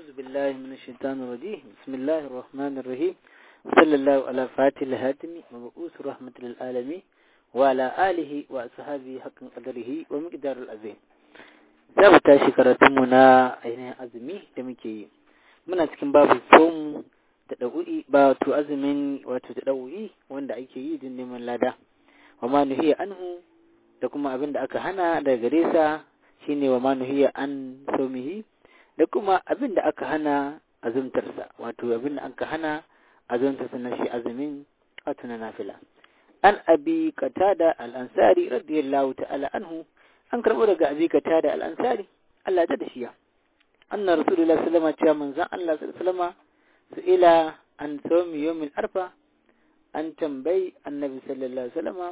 أعوذ بالله من الشيطان الرجيم بسم الله الرحمن الرحيم صلى الله على فاتح الهاتم ومبعوث رحمة للعالمين وعلى آله وأصحابه حق قدره ومقدار العظيم za mu tashi karatunmu na ainihin azumi da muke yi muna cikin babu fomu da ɗau'i ba wato azumin wato da ɗau'i wanda ake yi don neman lada wa ma nuhiya anhu da kuma abin da aka hana daga gare sa shine wa ma nuhiya an somihi da kuma abin da aka hana azumtarsa wato abin da aka hana azumtarsa na shi azumin wato na nafila an abi qatada al-ansari radiyallahu ta'ala anhu an karɓo daga abi qatada al-ansari Allah ta da shiya anna rasulullah sallallahu alaihi wasallam manzon Allah sallallahu alaihi ila an sawmi yawmin arfa an tambayi annabi sallallahu alaihi wasallam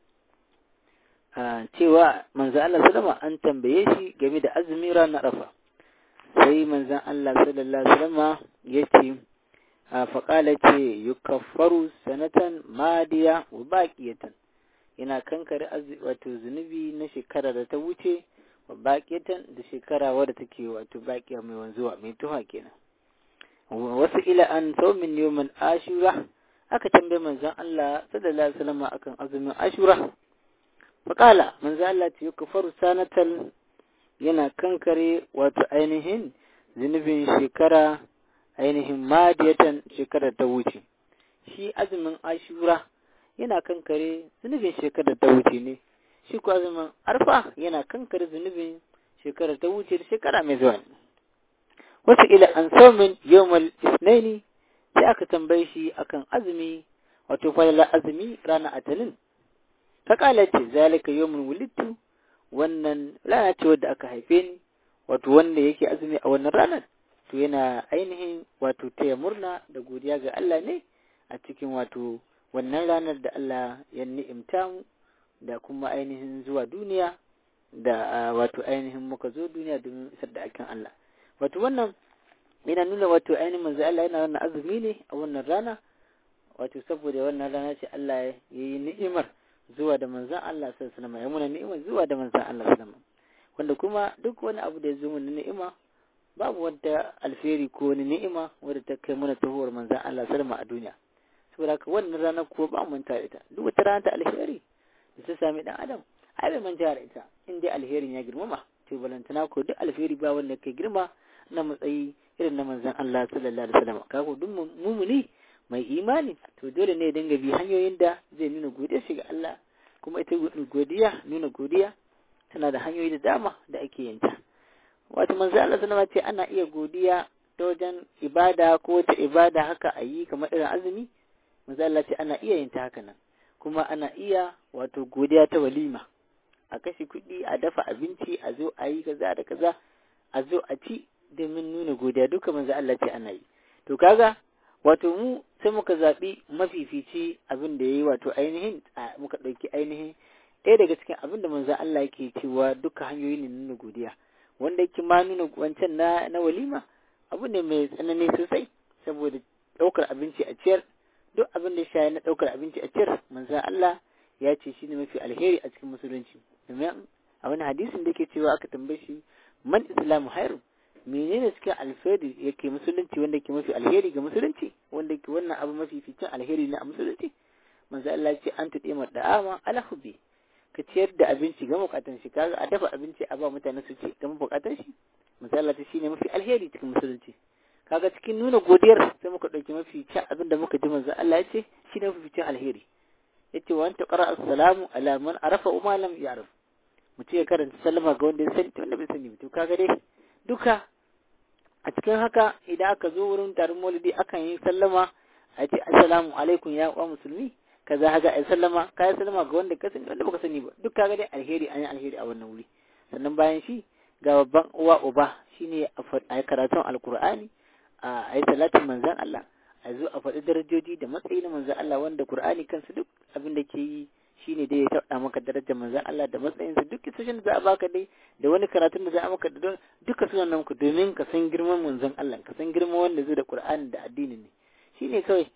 cewa manzon Allah sallallahu an tambaye shi game da azumin ranar arfa sai manzon Allah sallallahu alaihi wasallam ya ce faƙala ce yukaffaru sanatan madiya wa baqiyatan yana kankare wato zunubi na shekara da ta wuce wa baqiyatan da shekara wadda take wato baqiya mai wanzuwa mai tuha kenan wasu ila an saumin yawmin ashura aka tambaye manzon Allah sallallahu alaihi wasallam akan azumin ashura faƙala manzon Allah ce yukaffaru sanatan yana kankare wato ainihin zunubin shekara ainihin madiyatan shekarar ta wuce shi azumin ashura yana kankare zunubin shekarar ta wuce ne shi ko azumin arfa yana kankare zunubin shekarar ta wuce da shekara mai zuwa ne wasu ila an saumin yawmal isnaini sai aka tambaye shi akan azumi wato falala azumi ranar atalin ta kala ce zalika yawmul wulittu wannan rana ce wadda aka haife ni wato wanda yake azumi a wannan ranar to yana ainihin wato taya murna da godiya ga Allah ne a cikin wato wannan ranar da Allah ya ni'imta mu da kuma ainihin zuwa duniya da wato ainihin muka zo duniya domin isar da akin Allah wato wannan yana nuna wato ainihin manzo Allah yana wannan azumi ne a wannan rana wato saboda wannan rana ce Allah ya yi ni'imar zuwa da manzon Allah sallallahu alaihi wasallam ya muna ni'imar zuwa da manzon Allah sallallahu alaihi wasallam wanda kuma duk wani abu da ya zo mana ni'ima babu wata alheri ko wani ni'ima wadda ta kai mana tahuwar manzan Allah salma a duniya saboda haka wannan rana ko ba mu manta ita duk wata rana ta alheri da ta sami dan adam ai bai manta da ita in dai alherin ya girmama to balantana ko duk alheri ba wanda kai girma na matsayi irin na manzan Allah sallallahu alaihi wasallam kaga duk mumuni mai imani to dole ne ya dinga bi hanyoyin da zai nuna godiya shi ga Allah kuma ita godiya nuna godiya tana da hanyoyi da dama da ake yin ta wato manzo Allah sallama ce ana iya godiya ta wajen ibada ko ta ibada haka a yi kamar irin azumi manzo Allah ce ana iya yin ta haka nan kuma ana iya wato godiya ta walima a kashe kuɗi a dafa abinci a zo a yi kaza da kaza a zo a ci domin nuna godiya duka manzo Allah ce ana yi to kaga wato mu sai muka zaɓi mafifici abin da ya yi wato ainihin muka ɗauki ainihin ɗaya daga cikin abin da manzo Allah yake cewa duka hanyoyi ne nuna godiya wanda yake ma nuna wancan na na walima abu ne mai tsanani sosai saboda ɗaukar abinci a ciyar duk abin da shaye na ɗaukar abinci a ciyar manzan Allah ya ce shi ne mafi alheri a cikin musulunci domin a wani hadisin da yake cewa aka tambaye shi man islamu hairu menene cikin alheri yake musulunci wanda yake mafi alheri ga musulunci wanda yake wannan abu mafi ficin alheri ne a musulunci manzan Allah ya ce an tuɗe mar da'ama ala hubbi ka ciyar da abinci ga bukatan shi kaga a dafa abinci a ba mutane su ci ga bukatan shi misali ta shine mafi alheri cikin musulunci kaga cikin nuna godiyar sai muka dauki mafi cin abin da muka ji manzo Allah ya ce shine mafi cin alheri yace wa anta qara assalamu ala man arafa wa ma lam ya'rif mutum ya karanta sallama ga wanda ya sani wanda bai sani to kaga dai duka a cikin haka idan aka zo wurin taron maulidi akan yi sallama a ce assalamu alaikum ya uwa musulmi kaza haga ai sallama kai sallama ga wanda ka sani wanda baka sani ba duk kaga dai alheri an yi alheri a wannan wuri sannan bayan shi ga babban uwa uba shine a karatun alkur'ani a yi salatin manzan Allah a zo a faɗi darajoji da matsayi na manzan Allah wanda Qur'ani kansu duk abin da ke yi shine dai ya taɓa maka darajar manzan Allah da matsayinsa duk kisoshin da za a baka dai da wani karatun da za a maka da duka sunan nan ku domin ka san girman manzan Allah ka san girman wanda zai da Qur'ani da addini ne shine kawai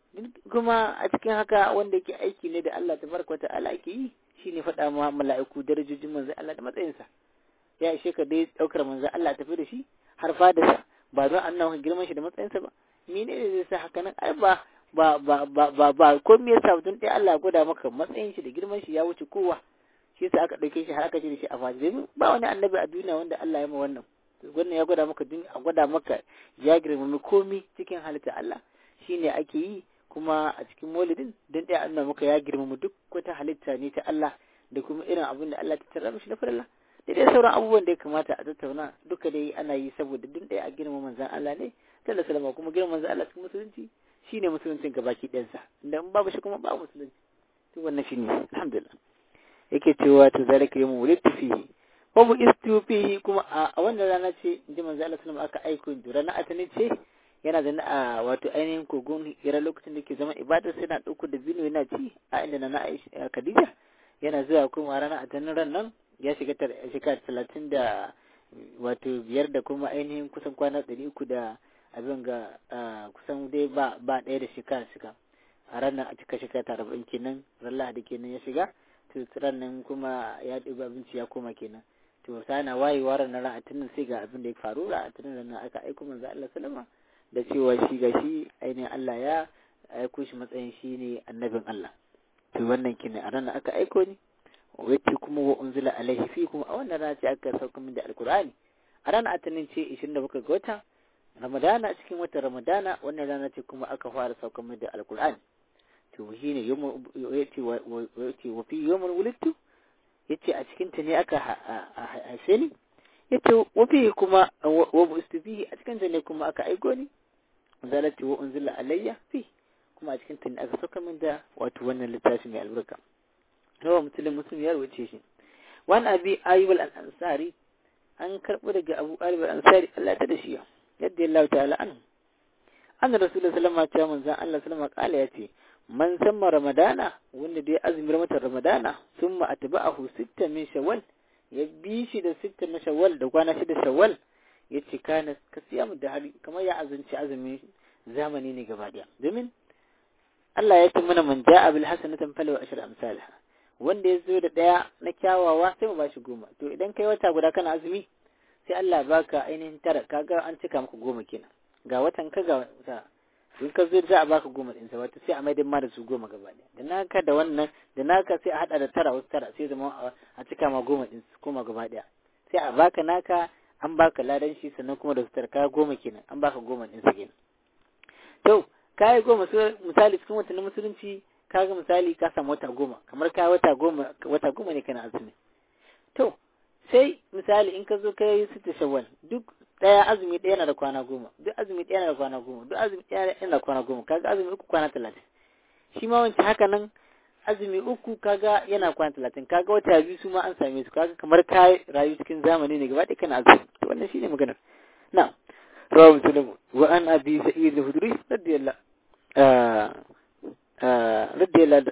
kuma a cikin haka wanda yake aiki ne da Allah tabaraka wa ta'ala ake yi shine faɗa ma mala'iku darajojin manzan Allah da matsayinsa ya ishe ka dai ɗaukar manzan Allah tafi da shi har fadarsa ba don an nawa girman shi da matsayinsa ba mene ne zai sa haka nan ai ba ba ba ba ba ba ko me yasa mutum ɗaya Allah ya gwada maka matsayin shi da girman shi ya wuce kowa shi yasa aka ɗauke shi har aka ce da shi a fashi domin ba wani annabi a duniya wanda Allah ya ma wannan wannan ya gwada maka a gwada maka ya girmami komi cikin halitta Allah shine ake yi kuma a cikin maulidin don ɗaya Allah maka ya girmama duk wata halitta ne ta Allah da kuma irin abin da Allah ta tarra mishi na farilla da dai sauran abubuwan da ya kamata a tattauna duka dai ana yi saboda duk ɗaya a girma manzan Allah ne sallallahu alaihi kuma girma manzan Allah cikin musulunci shine musuluncin gabaki ɗansa inda in babu shi kuma ba musulunci to wannan shine alhamdulillah yake cewa to zalika yawmu wulidtu fihi wa bu istu fihi kuma a wannan rana ce inji manzo Allah sallallahu aka aiko ni rana atani ce yana da a wato ainihin kogon hira lokacin da ke zama ibada sai na dauko da bino yana ci a inda na Aisha Khadija yana zuwa kuma rana atanin ran nan ya shiga shekara talatin da wato biyar da kuma ainihin kusan kwana ɗari uku da abin ga kusan dai ba ba ɗaya da shekara shiga a ranar a cika shekara ta arba'in kenan ran lahadi kenan ya shiga to ran nan kuma ya ɗiba abinci ya koma kenan to sana wayewa ran nan ra'atinin sai ga abin da ya faru ra'atinin ran nan aka aiko manzo Allah sallama da cewa shi ga shi ainihin Allah ya aiko shi matsayin shi ne annabin Allah to wannan kenan a ranar aka aiko ni wacce kuma wa unzila alaihi fi kuma a wannan rana ce aka sauka min da alkur'ani a ranar atanin ce 27 ga watan ramadana cikin watan ramadana wannan rana ce kuma aka fara sauka min da alkur'ani to shi ne yace wa fi yawmul wulidtu yace a cikin ta ne aka haife ni yace wa fi kuma wa bustifi a cikin ta ne kuma aka aiko ni zalati wa unzila alayya fi kuma a cikin ta ne aka sauka min da wato wannan littafi mai albarka rawa musulun muslim ya rubuce shi wani abi ayyub al-ansari an karɓo daga abu ayyub al-ansari Allah ta da shi yadda Allah ta'ala an an rasulullahi sallallahu alaihi wasallam manzon Allah sallallahu alaihi ya ce man samma ramadana wanda dai azumin mata ramadana summa atba'ahu sitta min shawwal ya bi shi da sitta na shawwal da kwana shida shawwal ya ce kana kasiyamu da hari kamar ya azunci azumin zamani ne gaba daya domin Allah ya ce mana man ja'a bil hasanatan falahu ashru amsalha wanda ya zo da ɗaya na kyawawa sai mu bashi goma to idan kai wata guda kana azumi sai Allah baka ainihin tara kaga an cika maka goma kenan ga watan ka ga wata in ka zo za a baka goma din sa wata sai a maidin ma da su goma gaba ɗaya da naka da wannan da naka sai a hada da tara wasu tara sai zama a cika ma goma din su koma gaba ɗaya sai a baka naka an baka ladan shi sannan kuma da su tara ka goma kenan an baka goma din sa kenan to kai goma misali cikin watan musulunci kaga misali ka samu wata goma kamar ka wata goma wata goma ne kana azumi to sai misali in ka zo ka yi sita shawwal duk daya azumi daya na da kwana goma duk azumi daya na da kwana goma duk azumi daya yana da kwana goma kaga azumi uku kwana talatin shi ma wancan haka nan azumi uku kaga yana kwana talatin kaga wata biyu su ma an same su kaga kamar ka rayu cikin zamani ne gaba ɗaya kana azumi to wannan shine maganar na rawa muslimu wa an abi sa'id al-hudri radiyallahu radiyallahu